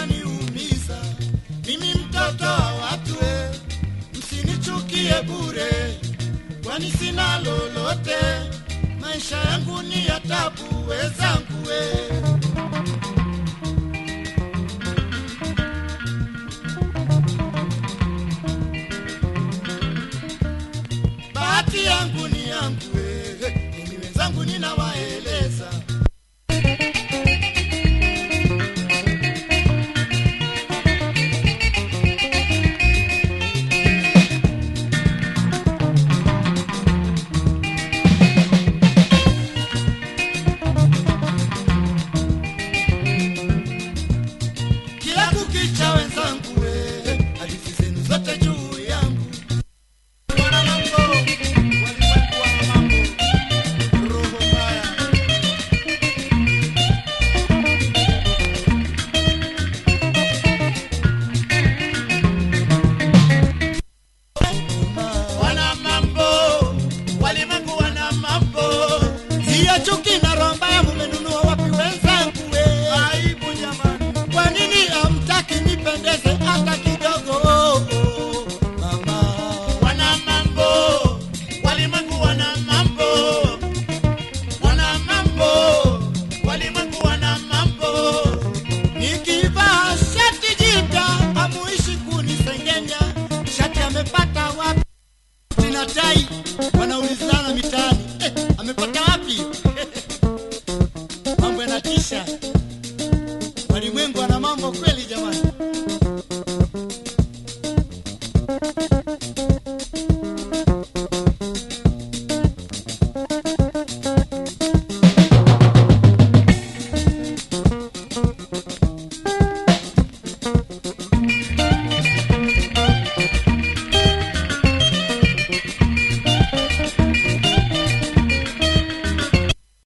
mnaniumiza mimi mtoto wa watu e, msinichukie bure, kwani sina lolote, maisha yangu ni ya tabu wezangu e. bahati yangu ni yangu eh, mimi wenzangu ninawaeleza kila kukicha wenzangu